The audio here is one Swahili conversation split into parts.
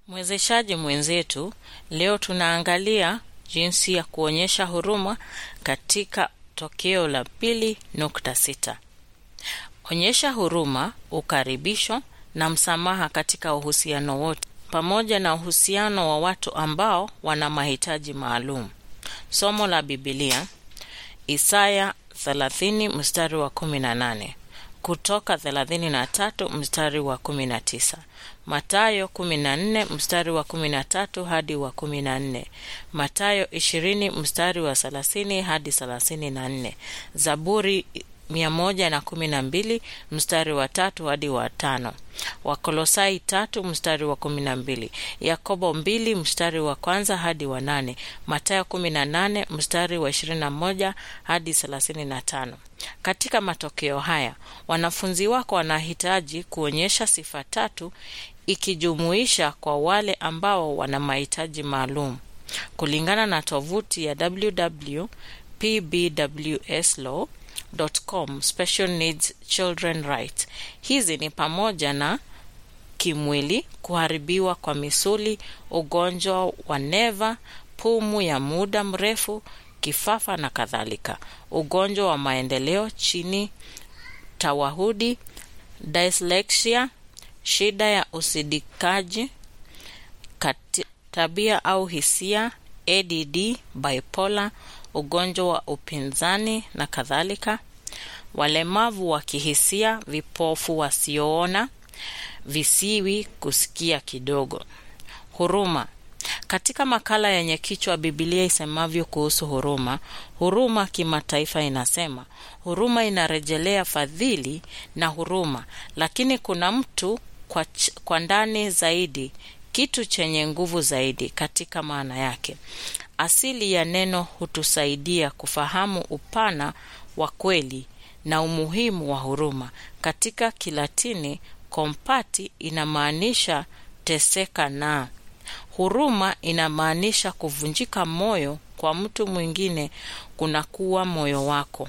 Mwezeshaji mwenzetu, leo tunaangalia jinsi ya kuonyesha huruma katika tokeo la pili nukta sita. Onyesha huruma, ukaribisho na msamaha katika uhusiano wote, pamoja na uhusiano wa watu ambao wana mahitaji maalum. Somo la Bibilia, Isaya 30 mstari wa 18, Kutoka 33 mstari wa 19, Matayo 14 mstari wa 13 hadi wa 14, Matayo 20 mstari wa 30 hadi 34, Zaburi 112 mstari wa tatu hadi wa tano, Wakolosai tatu mstari wa kumi na mbili, Yakobo mbili mstari wa kwanza hadi wa nane, Matayo kumi na nane mstari wa ishirini na moja hadi thelathini na tano. Katika matokeo haya wanafunzi wako wanahitaji kuonyesha sifa tatu ikijumuisha kwa wale ambao wana mahitaji maalum kulingana na tovuti ya www.pbwslaw com special needs children rights. Hizi ni pamoja na kimwili, kuharibiwa kwa misuli, ugonjwa wa neva, pumu ya muda mrefu, kifafa na kadhalika, ugonjwa wa maendeleo chini, tawahudi, dyslexia, shida ya usidikaji, tabia au hisia, ADD, bipolar, ugonjwa wa upinzani na kadhalika, walemavu wa kihisia, vipofu wasioona, visiwi, kusikia kidogo. Huruma. Katika makala yenye kichwa Biblia isemavyo kuhusu huruma, huruma kimataifa inasema huruma inarejelea fadhili na huruma, lakini kuna mtu kwa, ch kwa ndani zaidi, kitu chenye nguvu zaidi katika maana yake. Asili ya neno hutusaidia kufahamu upana wa kweli na umuhimu wa huruma. Katika Kilatini, kompati inamaanisha teseka na huruma inamaanisha kuvunjika moyo kwa mtu mwingine kunakuwa moyo wako.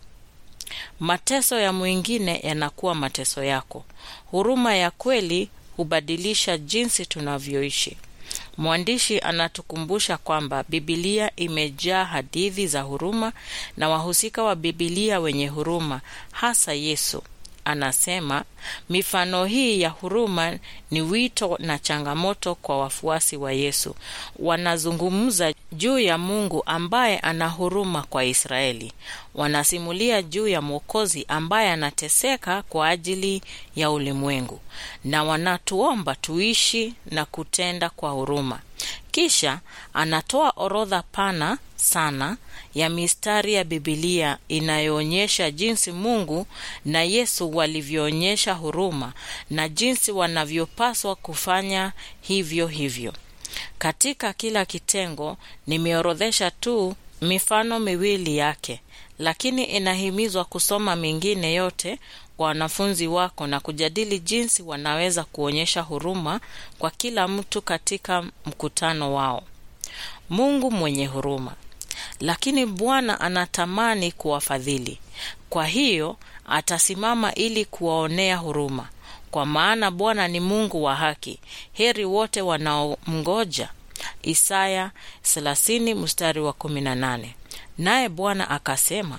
Mateso ya mwingine yanakuwa mateso yako. Huruma ya kweli hubadilisha jinsi tunavyoishi. Mwandishi anatukumbusha kwamba Bibilia imejaa hadithi za huruma na wahusika wa Bibilia wenye huruma, hasa Yesu. Anasema mifano hii ya huruma ni wito na changamoto kwa wafuasi wa Yesu. Wanazungumza juu ya Mungu ambaye ana huruma kwa Israeli. Wanasimulia juu ya Mwokozi ambaye anateseka kwa ajili ya ulimwengu, na wanatuomba tuishi na kutenda kwa huruma. Kisha anatoa orodha pana sana ya mistari ya Bibilia inayoonyesha jinsi Mungu na Yesu walivyoonyesha huruma na jinsi wanavyopaswa kufanya hivyo hivyo. Katika kila kitengo nimeorodhesha tu mifano miwili yake, lakini inahimizwa kusoma mingine yote kwa wanafunzi wako na kujadili jinsi wanaweza kuonyesha huruma kwa kila mtu katika mkutano wao. Mungu mwenye huruma lakini Bwana anatamani kuwafadhili. Kwa hiyo atasimama ili kuwaonea huruma, kwa maana Bwana ni Mungu wa haki. Heri wote wanaomngoja. Isaya 30 mstari wa 18. Naye Bwana akasema,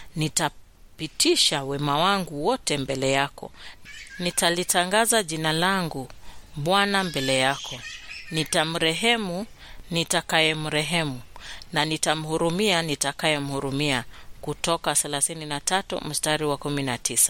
nitapitisha wema wangu wote mbele yako, nitalitangaza jina langu Bwana mbele yako, nitamrehemu nitakayemrehemu na nitamhurumia nitakayemhurumia. Kutoka 33 mstari wa 19.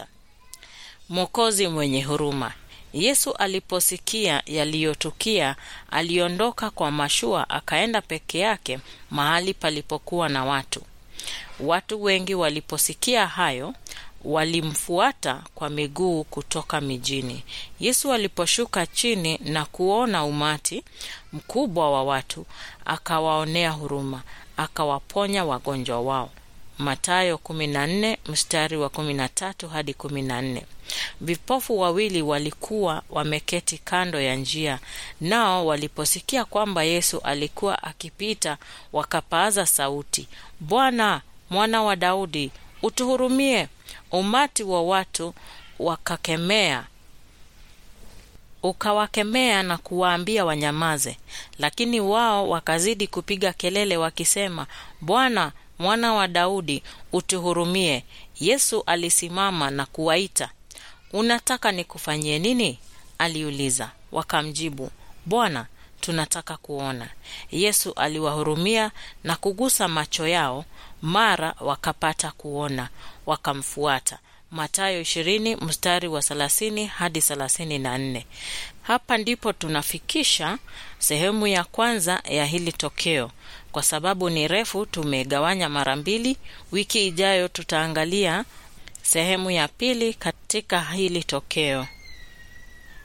Mwokozi mwenye huruma. Yesu aliposikia yaliyotukia, aliondoka kwa mashua akaenda peke yake mahali palipokuwa na watu. Watu wengi waliposikia hayo walimfuata kwa miguu kutoka mijini. Yesu aliposhuka chini na kuona umati mkubwa wa watu, akawaonea huruma, akawaponya wagonjwa wao. Mathayo 14 mstari wa 13 hadi 14. Vipofu wawili walikuwa wameketi kando ya njia, nao waliposikia kwamba Yesu alikuwa akipita, wakapaaza sauti, Bwana, mwana wa Daudi, utuhurumie. Umati wa watu wakakemea ukawakemea na kuwaambia wanyamaze, lakini wao wakazidi kupiga kelele wakisema, Bwana, mwana wa Daudi, utuhurumie. Yesu alisimama na kuwaita. Unataka nikufanyie nini? aliuliza. Wakamjibu, Bwana, tunataka kuona. Yesu aliwahurumia na kugusa macho yao, mara wakapata kuona, wakamfuata. Mathayo 20 mstari wa 30 hadi 34. Hapa ndipo tunafikisha sehemu ya kwanza ya hili tokeo. Kwa sababu ni refu, tumegawanya mara mbili. Wiki ijayo tutaangalia sehemu ya pili katika hili tokeo.